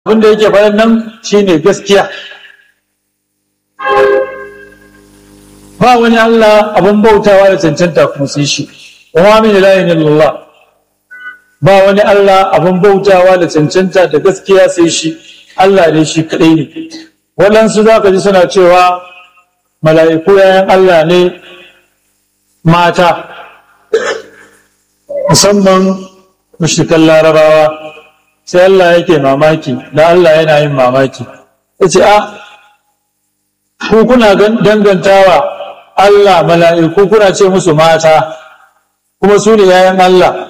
abin da yake faɗan nan shine gaskiya ba wani Allah abin bautawa da cancanta kuma sai shi wa min ilahin illallah ba wani Allah abin bautawa da cancanta da gaskiya sai shi Allah ne shi kadai ne waɗansu za ka ji suna cewa mala'iku yayan Allah ne mata musamman mushrikan larabawa sai Allah yake mamaki da Allah yana yin mamaki ya ce a ku kuna dangantawa Allah mala'iku kuna ce musu mata kuma su ne yayan Allah